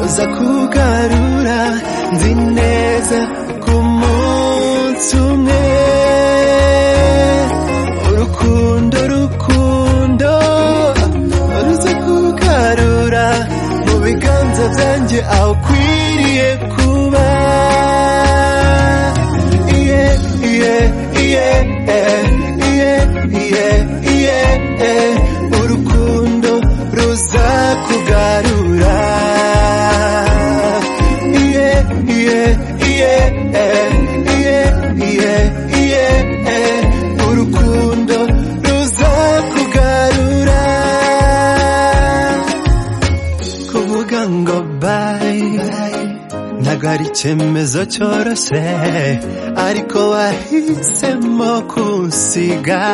aza kugarura nzi neza ku munsi umwe urukundo rukundo ruza kugarura mu biganza byanjye aho ukwiriye kuba iye iye iye iye iye iye urukundo ruza kugarura iye iye iye iye iye iye urukundo ruza kugarura kuvuga ngo bye ntabwo ari icyemezo cyoroshye ariko wahisemo kunsiga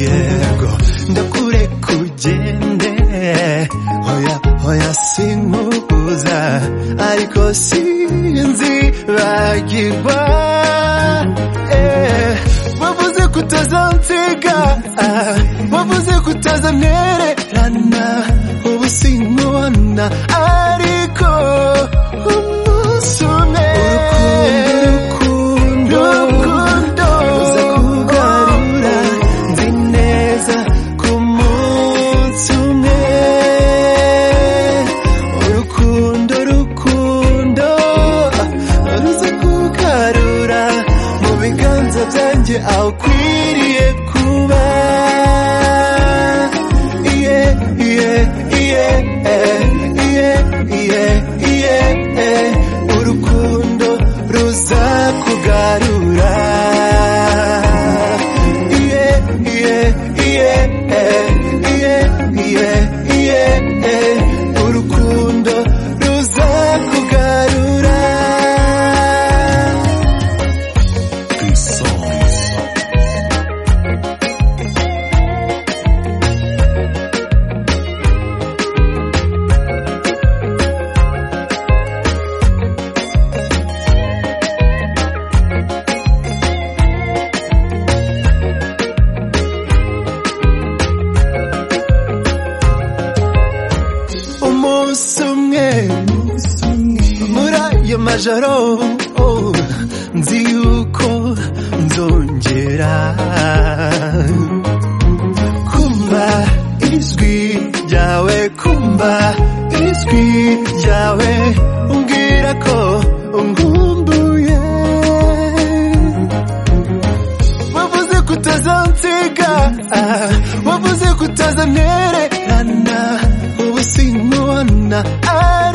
yego ndakure kugende hoya hoya sinkubuza ariko sinzi bagirwa eh, bavuze ko utazansiga ah, bavuze ko utazantererana ubu sinkubona ariko umunsi umwe urukundo urukundo ruza kugarura nzi neza ku munsi umwe urukundo rukundo ruza kugarura mu biganza byanjye aho ukwiriye kuba iye iye iye iye iye iye urukundo ruza kugarura iye iye iye iye iye iye urukundo ruza kugarura umunsi umwe muri ayo majoro oh, nzi yuko nzongera kumva ijwi ryawe kumva ijwi ryawe umbwira ko ngumbuye wavuze ko utazansiga ah, wavuze ko utazantererana ubu sinkubona ari